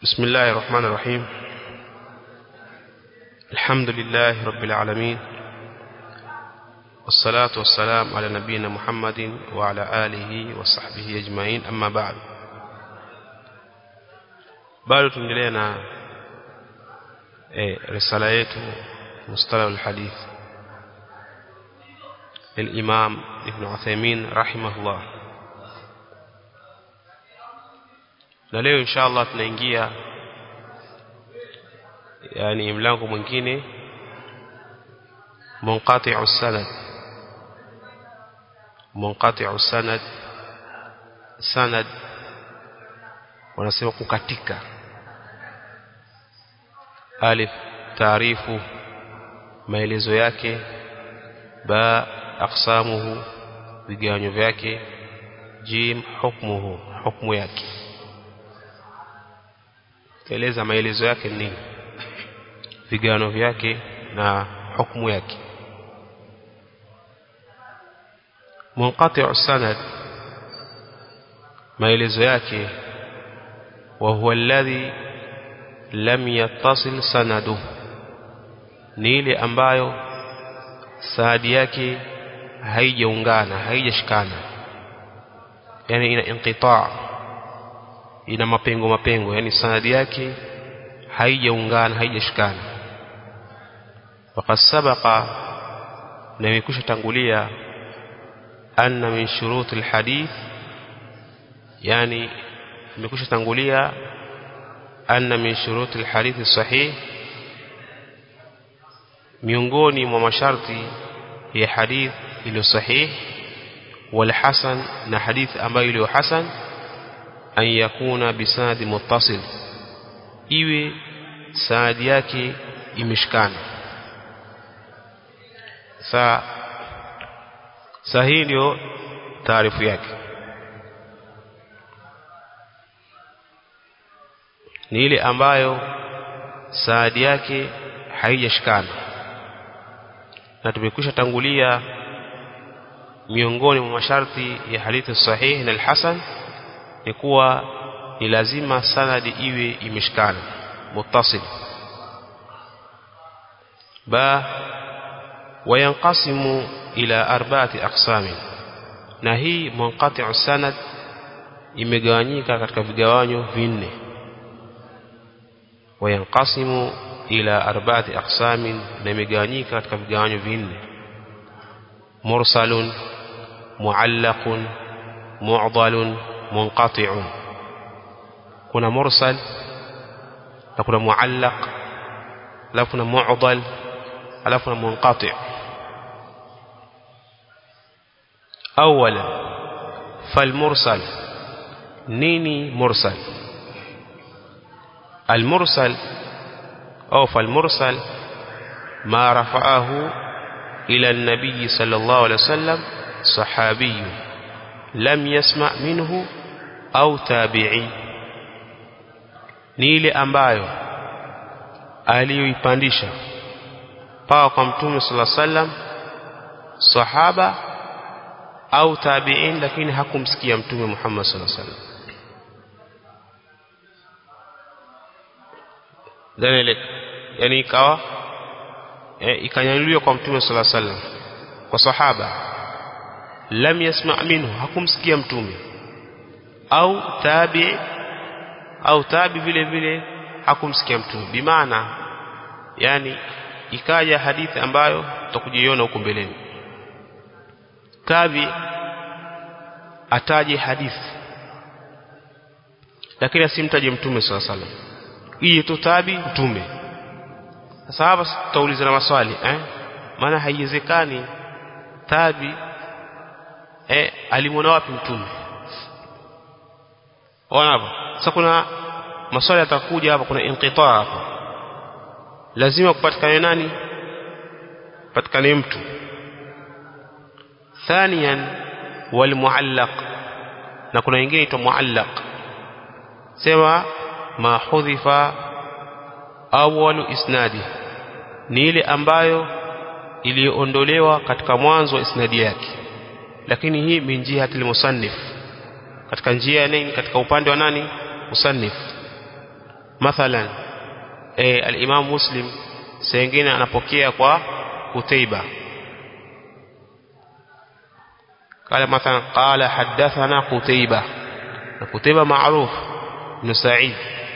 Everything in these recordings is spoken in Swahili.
بسم الله الرحمن الرحيم الحمد لله رب العالمين والصلاة والسلام على نبينا محمد وعلى آله وصحبه أجمعين أما بعد bado tuendelea na eh, risala yetu mustalah alhadith الإمام ابن عثيمين رحمه الله na leo insha Allah tunaingia yani mlango mwingine munqati'u sanad munqati'u sanad sanad wanasema kukatika alif taarifu maelezo yake ba aqsamuhu vigawanyo vyake jim hukmuhu hukmu yake eleza maelezo yake ni vigano vyake na hukumu yake munqati'u sanad maelezo yake wa huwa alladhi lam yattasil sanaduhu ni ile ambayo saadi yake haijaungana haijashikana yani ina inqitaa ina mapengo mapengo yani sanadi yake haijaungana haijashikana waqad sabaqa na imekwisha tangulia anna min shurut alhadith yani imekwisha tangulia anna min shurut alhadith sahih miongoni mwa masharti ya hadith iliyo sahih wal hasan na hadith ambayo iliyo hasan an yakuna bisanadi muttasil iwe sanadi yake imeshikana sa sahihi ndio taarifu yake ni ile ambayo sanadi yake haijashikana na tumekwisha tangulia miongoni mwa masharti ya hadithi sahihi na al-hasan ni kuwa ni lazima sanadi iwe imeshikana muttasil ba wayanqasimu ila arba'ati aqsami na hii munqati'u sanad imegawanyika katika vigawanyo vinne wayanqasimu ila arba'ati aqsamin na imegawanyika katika vigawanyo vinne mursalun muallaqun mu'dalun munqati'un kuna mursal na kuna muallaq alafu kuna mu'dal alafu kuna munqati' awala falmursal nini mursal المرسل أو فالمرسل ما رفعه إلى النبي صلى الله عليه وسلم صحابي لم يسمع منه au tabi'i ni ile ambayo aliyoipandisha paka kwa mtume sala sallam sahaba au tabi'in lakini hakumsikia mtume Muhammad sala sallam dalile yani ikawa e, ikanyanyuliwa kwa mtume sala sallam kwa sahaba lam yasma' minhu hakumsikia mtume au tabi au tabi vile vile hakumsikia mtume bimaana yani ikaja hadithi ambayo tutakujiona huko mbeleni tabi ataje hadithi lakini asimtaje mtume swalla salam hii tu tabi mtume sasa hapa tutauliza na maswali eh maana haiwezekani tabi eh alimwona wapi mtume Ona hapa. Sasa kuna maswali yatakuja hapa kuna inqitaa hapa. Lazima kupatikane nani? Patikane mtu. Thaniyan wal muallaq. Na kuna wengine itwa muallaq. Sema ma hudhifa awwalu isnadi. Ni ile ambayo iliyoondolewa katika mwanzo wa isnadi yake. Lakini hii min jihati musannif katika njia ya nini katika upande wa nani musannif mathalan e, al-Imam Muslim sengine anapokea kwa Kutaiba قال مثلا قال حدثنا قتيبة قتيبة معروف بن سعيد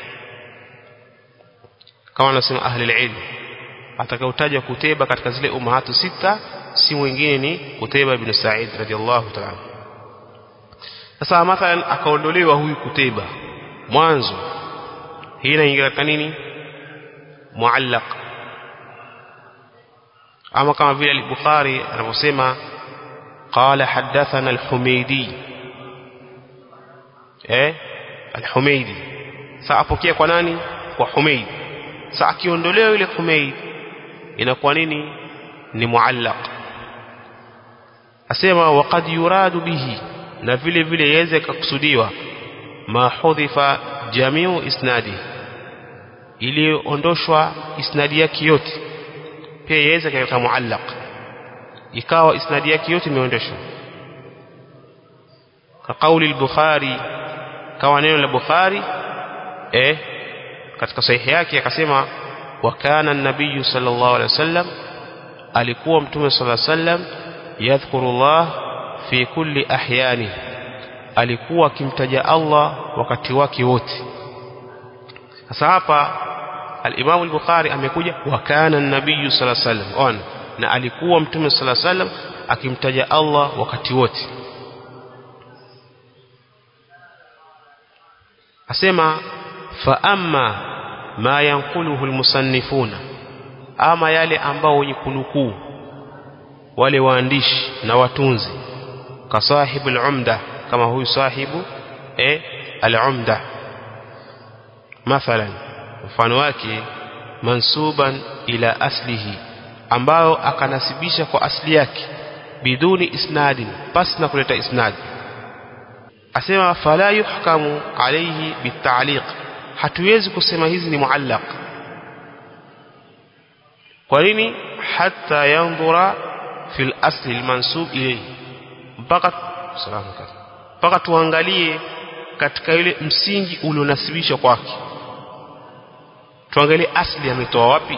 kama anasema ahli ilm atakayotaja Kutaiba katika zile umahatu sita si mwingine ni Kutaiba ibn Sa'id radhiallahu ta'ala sasa mathalan akaondolewa huyu Kutaiba mwanzo hii inaingia katika nini muallaq ama kama vile al-Bukhari anaposema قال حدثنا الحميدي eh al-Humaydi sasa apokea kwa nani kwa Humayd sasa akiondolewa yule Humayd inakuwa nini ni muallaq asema waqad yuradu bihi na vile vile yaweze kukusudiwa ma hudhifa jamiu isnadi iliondoshwa isnadi yake yote pia yaweze katika muallaq ikawa isnadi yake yote imeondoshwa ka kauli al-Bukhari kawa neno la Bukhari eh katika sahihi yake akasema wa kana an-nabiy sallallahu alaihi wasallam alikuwa mtume sallallahu alaihi wasallam yadhkurullah fi kulli ahyani alikuwa akimtaja Allah wakati wake wote sasa hapa al-Imam al-Bukhari amekuja wa kana an-nabiy sallallahu alaihi wasallam ona na alikuwa mtume sallallahu alaihi wasallam akimtaja Allah wakati wote asema fa amma ma yanquluhu almusannifuna ama yale ambao wenye kunukuu wale waandishi na watunzi kasahibu al-umda kama huyu sahibu eh al-umda mathalan mfano wake mansuban ila aslihi ambayo akanasibisha kwa asli yake biduni isnadin pasi na kuleta isnad asema fala yuhkamu alayhi bitaliq hatuwezi kusema hizi ni muallaq kwa nini hatta yanzura fil asli almansub ilayhi mpaka salamu mpaka tuangalie katika ile msingi ulionasibishwa kwake tuangalie asli ametoa wapi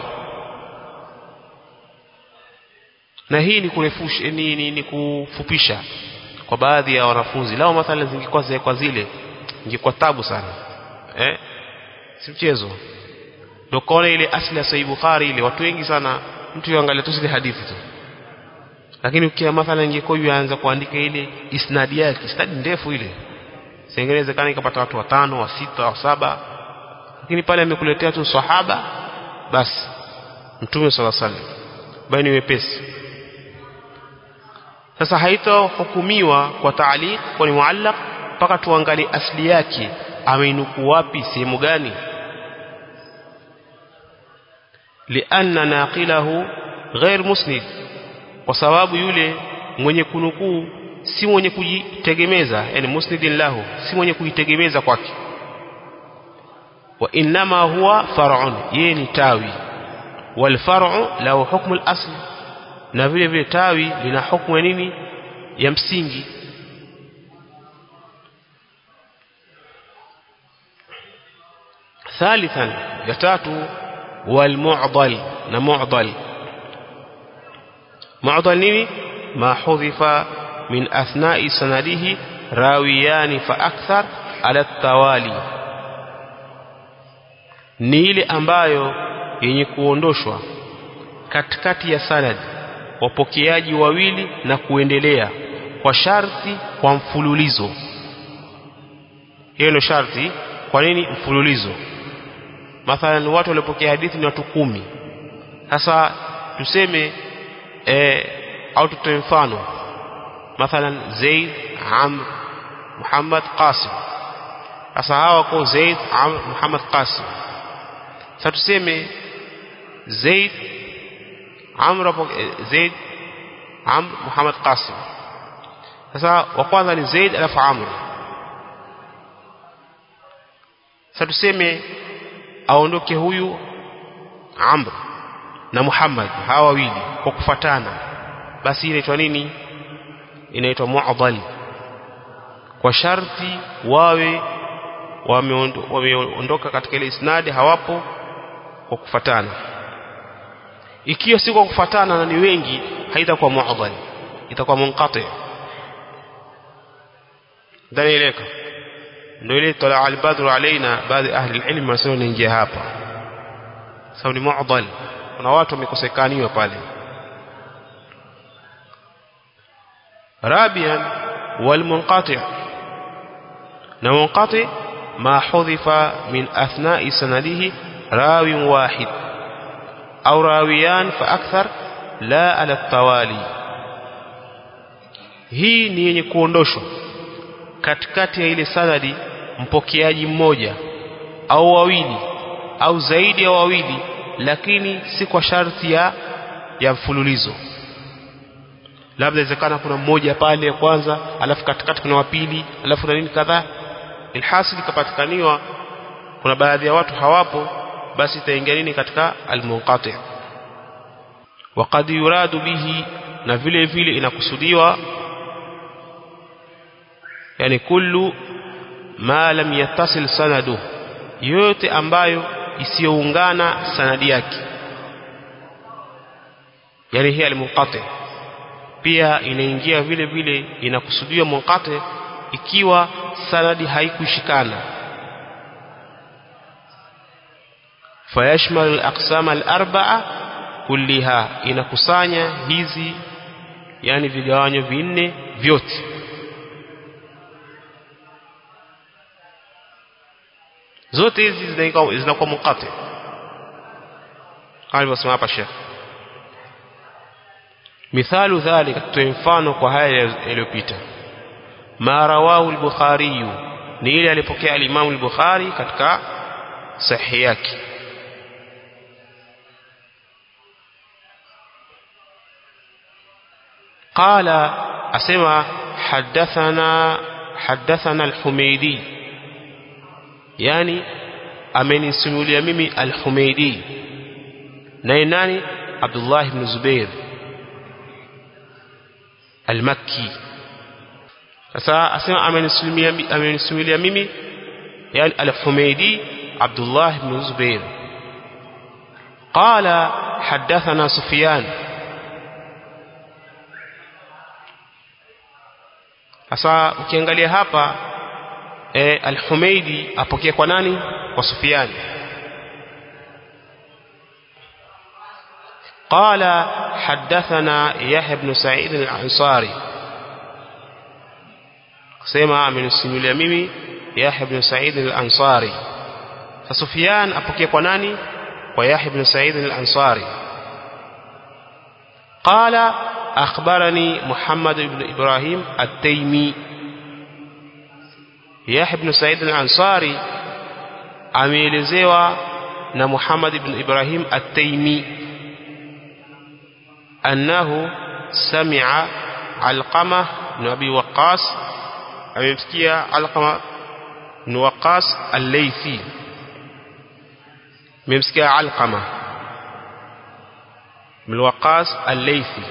na hii ni kurefusha ni, ni, ni kufupisha kwa baadhi ya wanafunzi lao mathalan zingekuwa kwa zile ingekuwa tabu sana eh si mchezo ndio kaona ile asli ya Sahih Bukhari ile watu wengi sana mtu yuangalia tu zile hadithi tu lakini ukia mathalan ingekuwa yuanza kuandika ile isnadi yake isnadi ndefu ile singewezekana ikapata watu watano wa sita wa saba lakini pale amekuletea tu sahaba basi mtume sallallahu alaihi wasallam bali ni wepesi sasa haitohukumiwa kwa taaliq kwa ni muallaq mpaka tuangalie asli yake ameinuku wapi sehemu gani lianna naqilahu ghair musnid kwa sababu yule mwenye kunukuu si mwenye kujitegemeza yani musnidin lahu si mwenye kujitegemeza kwake wa inma huwa far'un yeye ni tawi wal far'u lahu hukmu al-asl na vile vile tawi lina hukumu ya nini ya msingi ثالثا يتاتو والمعضل نمعضل معضل نيني ما حذف من أثناء سنده راويان فأكثر على التوالي ni ile ambayo yenye kuondoshwa katikati ya sanad wapokeaji wawili na kuendelea kwa sharti kwa mfululizo hiyo ndio sharti kwa nini mfululizo mathalan watu waliopokea hadithi ni watu kumi sasa tuseme e, au tutoe mfano mathalan Zaid Amr Muhammad Qasim sasa hawa wako Zaid Amr Muhammad Qasim sasa tuseme Zaid Amr Zaid Amr Muhammad Qasim sasa wa kwanza ni Zaid alafu Amr sasa tuseme aondoke huyu Amr na Muhammad hawa wawili kwa kufatana basi inaitwa nini inaitwa mu'dhal kwa sharti wawe wameondoka katika ile isnadi hawapo kwa kufatana ikiwa si kwa kufatana na ni wengi haitakuwa mu'dhal itakuwa munqati danieleka ndio ile tola al-badru alaina baadhi ahli al-ilm wanasema niingia hapa sababu ni mu'dhal kuna watu wamekosekaniwa pale رابعا والمنقطع المنقطع ما حذف من أثناء سنده راو واحد أو راويان فأكثر لا على التوالي hii ni yenye kuondoshwa katikati ya ile sanadi mpokeaji mmoja au wawili au zaidi ya wawili lakini si kwa sharti ya ya mfululizo labda inawezekana kuna mmoja pale kwanza alafu katikati kuna wa pili alafu na nini kadhaa ilhasil ikapatikaniwa kuna baadhi ya watu hawapo basi itaingia nini katika almunqati waqad yuradu bihi na vile vile inakusudiwa yani kullu ma lam yattasil sanadu yote ambayo isiyoungana sanadi yake yani hii almunqati pia inaingia vile vile inakusudiwa munqati ikiwa sanadi haikushikana fayashmal al-aqsam al-arba'a kulliha inakusanya hizi yani vigawanyo vinne vyote zote hizi zinakuwa munqati kama alivyosema hapa Sheikh مثال ذلك تنفانه kwa haya yaliyopita ma rawahu al-bukhari ni ile alipokea al-imam al-bukhari katika sahihi yake قال اسمع حدثنا حدثنا الحميدي يعني amenisimulia mimi al-Humaydi naye nani Abdullah ibn Zubair al-Makki sasa asema amenisimulia amenisimulia mimi yani al-Humaydi Abdullah ibn Zubair قال حدثنا سفيان sasa ukiangalia hapa e, al-Humaydi apokea kwa nani kwa Sufyan قال حدثنا يحيى بن سعيد الأنصاري سمع من السنولي ميمي يحيى بن سعيد الأنصاري فسفيان أبكي قناني ويحيى بن سعيد الأنصاري قال أخبرني محمد بن إبراهيم التيمي يحيى بن سعيد الأنصاري ameelezewa na Muhammad ibn Ibrahim at-Taymi annahu sami'a Alqama ibn Abi Waqqas amemsikia Alqama ibn Waqqas al-Laythi amemsikia Alqama ibn Waqqas al-Laythi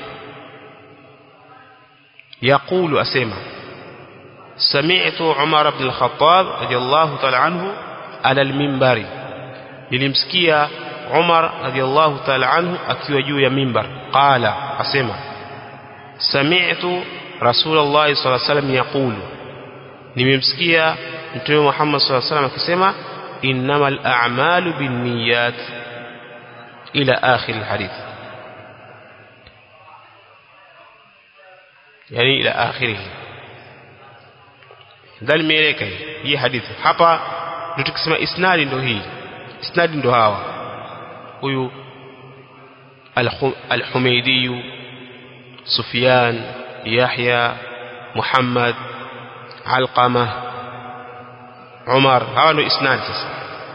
يقول أسمع سمعت عمر بن الخطاب رضي الله تعالى عنه على المنبر nilimsikia Umar radhiallahu ta'ala anhu akiwa juu ya mimbar qala asema sami'tu Rasulullah sallallahu alaihi wasallam yaqulu nimemsikia Mtume Muhammad sallallahu alaihi wasallam akisema innamal a'malu binniyat ila akhir alhadith yani ila akhirih ndani mieleka hii hadithi hapa ndio tukisema isnadi ndio hii isnadi ndio hawa huyu al-Humaydi Sufyan Yahya Muhammad Alqama Umar hawa ndio isnadi sasa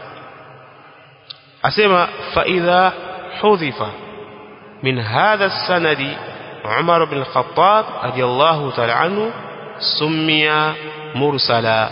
asema fa idha hudhifa min hadha as-sanadi Umar bin al-Khattab radiyallahu ta'ala anhu summiya mursala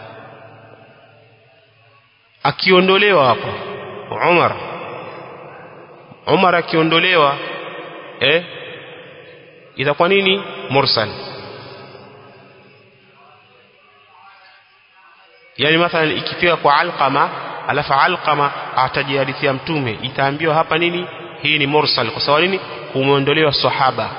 akiondolewa hapa Umar Umar akiondolewa eh itakuwa nini mursal yani mathalan ikifika kwa alqama alafu alqama atajihadithia mtume itaambiwa hapa nini hii ni mursal kwa sababu nini kumeondolewa sahaba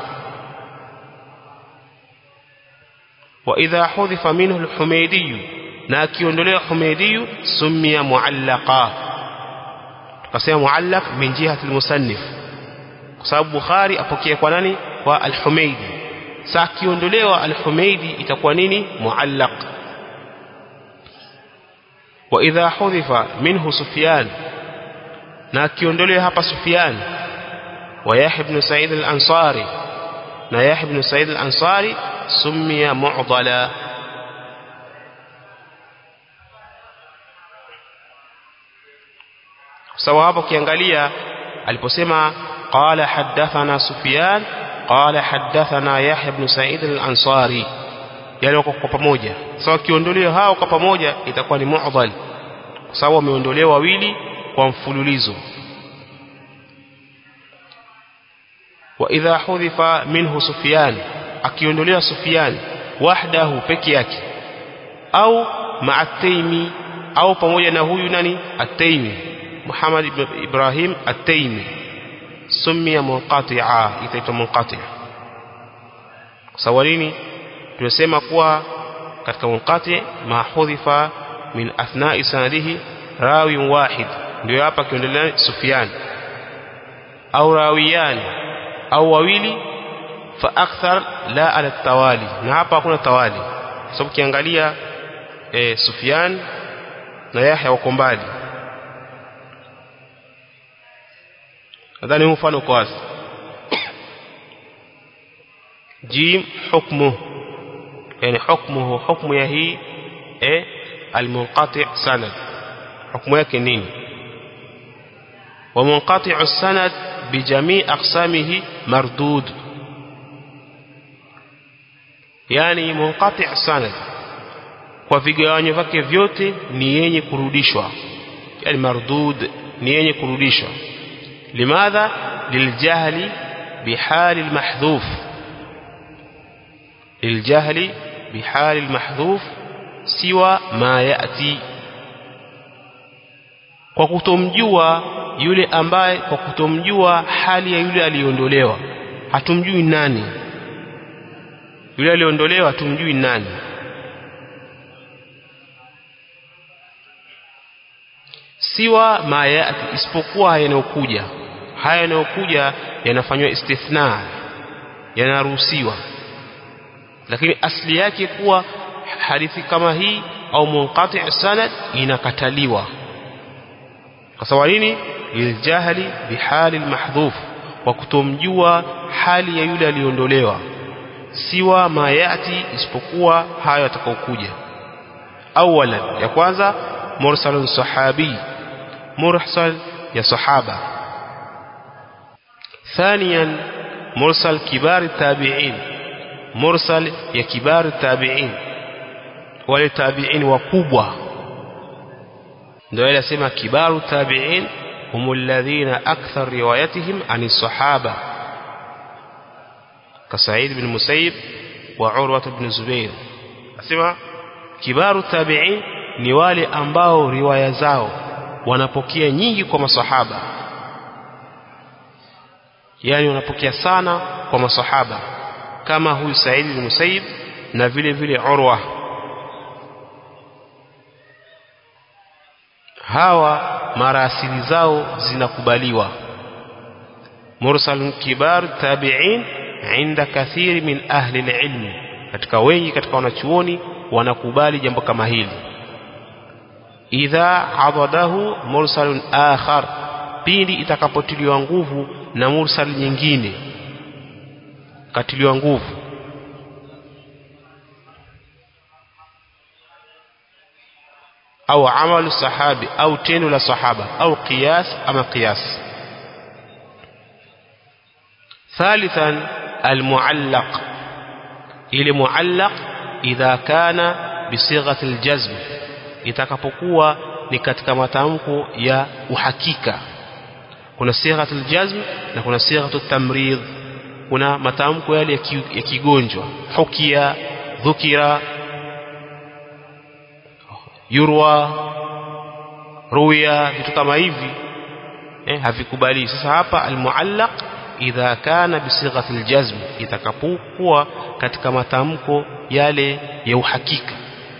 wa idha hudhifa minhu al-humaydi na akiondolewa humaydi sumia muallaqa tukasema muallaq min jihati al-musannif kwa sababu bukhari apokea kwa nani kwa al-humaydi sasa akiondolewa al-humaydi itakuwa nini muallaq wa idha hudhifa minhu sufyan na akiondolewa hapa sufyan wa yahya ibn sa'id al-ansari na yahya ibn sa'id al-ansari summiya mu'dala sawa hapo kiangalia aliposema qala hadathana sufyan qala hadathana yahya ibn sa'id al-ansari yale wako kwa pamoja sawa kiondolewa hao kwa pamoja itakuwa ni mu'dhal kwa sababu wameondolewa wawili kwa mfululizo wa idha hudhifa minhu sufyan akiondolewa sufyan wahdahu peke yake au ma'at-taymi au pamoja na huyu nani at-taymi Muhammad ibn Ibrahim at-taymi sumia munqati'a itaitwa munqati' sawa nini tunasema kuwa katika munqati ma hudhifa min athna'i sanadihi rawi wahid ndio hapa kiondelea Sufyan au rawiyan au wawili fa akthar la ala tawali na hapa hakuna tawali kwa sababu kiangalia e, Sufyan na Yahya wako mbali nadhani huu mfano uko wazi jim hukmu yani hukmuhu hukmu ya hii eh almunqati' sanad hukmu yake nini ومنقطع السند بجميع أقسامه مردود يعني منقطع السند kwa vigawanyo vyake vyote ni yenye kurudishwa yani mardud ni yenye kurudishwa limadha liljahli bihali almahdhuf liljahli bihali almahdhuf siwa ma yati kwa kutomjua yule ambaye kwa kutomjua hali ya yule aliondolewa hatumjui nani yule aliondolewa hatumjui nani siwa ma yati isipokuwa yanayokuja haya yanayokuja yanafanywa istithna yanaruhusiwa lakini asli yake kuwa hadithi kama hii au munqati' sanad inakataliwa kwa sababu nini liljahli bihali almahdhuf wa kutomjua hali ya yule aliondolewa siwa ma yati isipokuwa hayo atakaokuja awalan ya kwanza mursalun sahabi mursal ya sahaba ثانيا مرسل كبار التابعين مرسل يا كبار التابعين wale tabi'in wakubwa ndio ile sema kibaru tabi'in هم الذين أكثر روايتهم عن الصحابة كسعيد بن مسيب وعروة بن زبير أسمع كبار التابعين ni wale ambao riwaya zao wanapokea nyingi kwa masahaba yani wanapokea sana kwa masahaba kama huyu Said bin Musayyib na vile vile Urwa hawa marasili zao zinakubaliwa mursal kibar tabi'in inda kathiri min ahli ilmi katika wengi katika wanachuoni wanakubali jambo kama hili idha adadahu mursalun akhar pindi itakapotiliwa nguvu na mursal nyingine katiliwa nguvu au amalu sahabi au tendo la sahaba au qiyas ama qiyas ثالثا المعلق ile muallaq idha kana bisighati aljazm itakapokuwa ni katika matamko ya uhakika kuna sighatu aljazm na kuna sighatu tamrid kuna matamko yale ya kigonjwa hukia dhukira yurwa ruya vitu kama hivi eh, havikubali sasa hapa almuallaq idha kana bisighati aljazm itakapokuwa katika matamko yale ya uhakika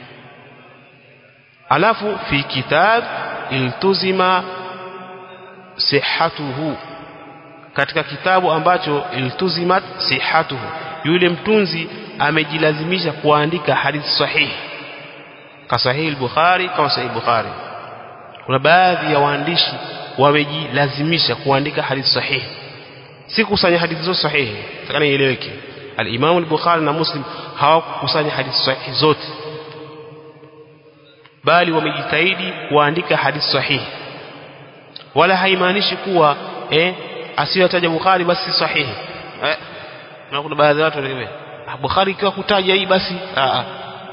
alafu fi kitab iltuzima sihatuhu katika kitabu ambacho iltuzimat sihatuhu yule mtunzi amejilazimisha kuandika hadithi sahihi ka sahihi al-Bukhari kama sahihi Bukhari kuna baadhi ya waandishi wamejilazimisha kuandika hadithi sahihi si kusanya hadithi zote sahihi takana ieleweke al-Imam al-Bukhari na Muslim hawakukusanya hadithi sahihi zote bali wamejitahidi kuandika hadithi sahihi wala haimaanishi kuwa eh asiyotaja Bukhari basi si sahihi eh na kuna baadhi ya watu wanaelewa Bukhari ikiwa kutaja hii basi a a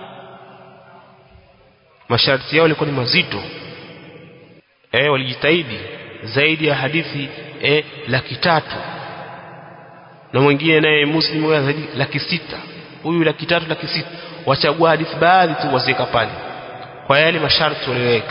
masharti yao yalikuwa ni mazito eh walijitahidi zaidi ya hadithi eh laki tatu na mwingine naye muslim huyo zaidi laki sita huyu laki tatu laki sita wachagua hadithi baadhi tu wasiweka pale kwa yale masharti walioweka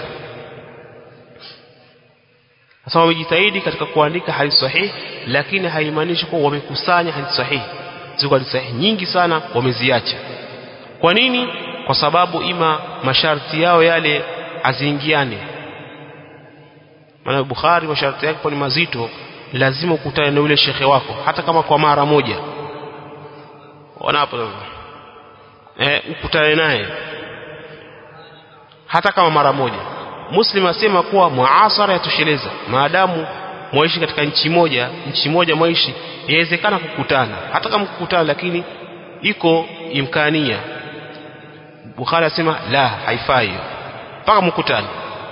sasa wamejitahidi katika kuandika hadithi sahihi lakini haimaanishi kuwa wamekusanya hadithi sahihi ziko hadithi sahihi nyingi sana wameziacha kwa nini kwa sababu ima masharti yao yale aziingiane maana Bukhari masharti yake ni mazito lazima ukutane na yule shekhe wako hata kama kwa mara moja wanapo eh ukutane naye hata kama mara moja Muslim asema kuwa muasara yatosheleza maadamu mwaishi katika nchi moja nchi moja mwaishi inawezekana kukutana hata kama kukutana lakini iko imkania Bukhari asema la haifai mpaka mkutane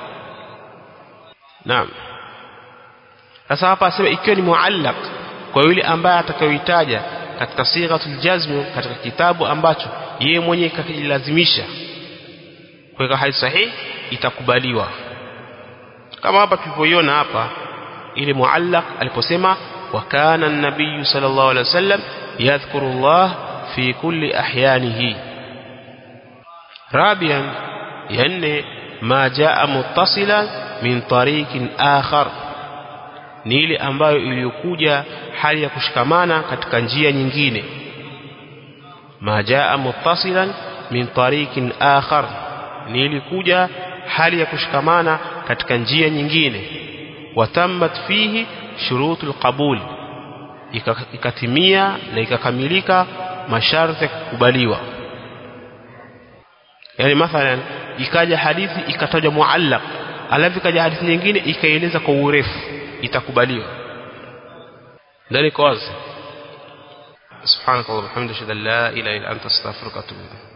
Naam sasa hapa asema ikiwa ni muallaq kwa yule ambaye atakayoitaja katika sighatul jazm katika kitabu ambacho yeye mwenyewe kakilazimisha kuweka hadithi sahihi itakubaliwa kama hapa tulipoiona hapa ile muallaq aliposema wa kana an-nabiy sallallahu alaihi wasallam yadhkuru Allah fi kulli ahyanihi rabian yanne ma jaa muttasilan min tariqin akhar ni ile ambayo iliyokuja hali ya kushikamana katika njia nyingine ma jaa muttasilan min tariqin akhar ni ilikuja hali ya kushikamana katika njia nyingine watammat fihi shurutul qabul ikatimia na ikakamilika masharti ya kukubaliwa yani mathalan ikaja hadithi ikatajwa muallaq alafu ikaja hadithi nyingine ikaeleza kwa urefu itakubaliwa ndani kwa wazi subhanakallah walhamdulillah la ilaha illa anta astaghfiruka wa atubu ilayk